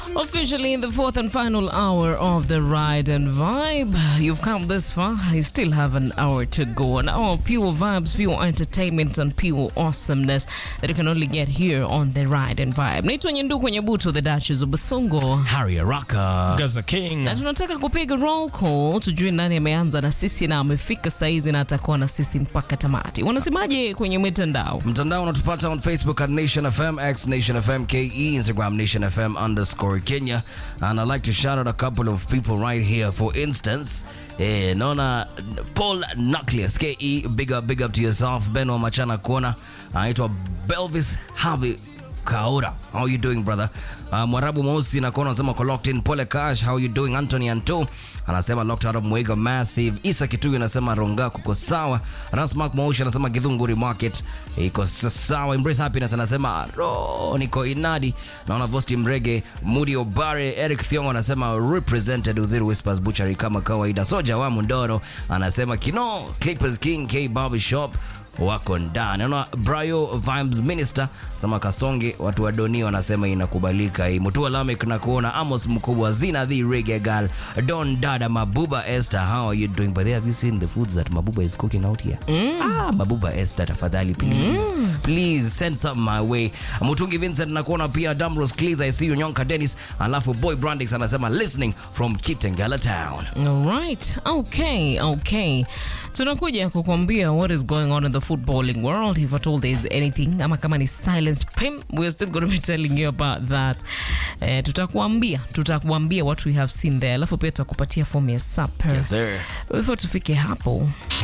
Officially in the fourth and final hour of the ride and vibe. You've come this far. You still have an hour to go. An hour of pure vibes, pure entertainment, and pure awesomeness that you can only get here on the ride and vibe. Naitwa Nyenduku Nyebutu, the Duchess of Basongo. Harry Araka. Gaza King. na tunataka kupiga roll call tujue nani ameanza na sisi na amefika saizi na atakuwa na sisi mpaka tamati. Wanasemaje kwenye mitandao? Mtandao unatupata on Facebook at Nation FM, X Nation FM KE, Instagram Nation FM underscore Kenya. And I'd like to shout out a couple of people right here. For instance, eh, naona Paul Nucleus KE, big up, big up to yourself. Ben wa Machana Kuona, anaitwa Belvis Harvey Kaora. How you doing brother? Uh, Mwarabu Mweusi nakuona anasema kwa locked in. Pole Cash, how you doing? Anthony Anto anasema locked out of Mwega Massive. Isa Kituyu anasema Ronga kuko sawa. Rasmark Mweusi anasema Githunguri Market iko sawa. Embrace Happiness anasema ro niko inadi. Naona Vosti Mrege, Mudi Obare, Eric Thiongo anasema represented Udhiri Whispers Butchery kama kawaida. Soja wa Mundoro anasema Kino, Clippers King, K Barber Shop wako ndani. Naona Brayo Vibes Minister sema Kasonge, watu wa Doni wanasema inakubalika hii. Mutua Lamek na kuona Amos mkubwa Zina the Reggae Girl Don Dada Mabuba Esther, how are you doing? By the way, have you seen the foods that Mabuba is cooking out here? Ah, Mabuba Esther, tafadhali please please send some my way. Mutungi Vincent na kuona pia Damros Cleese, I see you Nyonka Dennis, alafu Boy Brandix anasema listening from Kitengela Town. Alright, okay, okay. Tunakuja kukwambia what is going on in the footballing world. If at all there is anything, ama kama ni silence pim, we're still going to be telling you about that. Eh, tutakuambia, tutakuambia what we have seen there. Alafu pia tutakupatia fomu ya supper. Yes, sir. Before tufike hapo,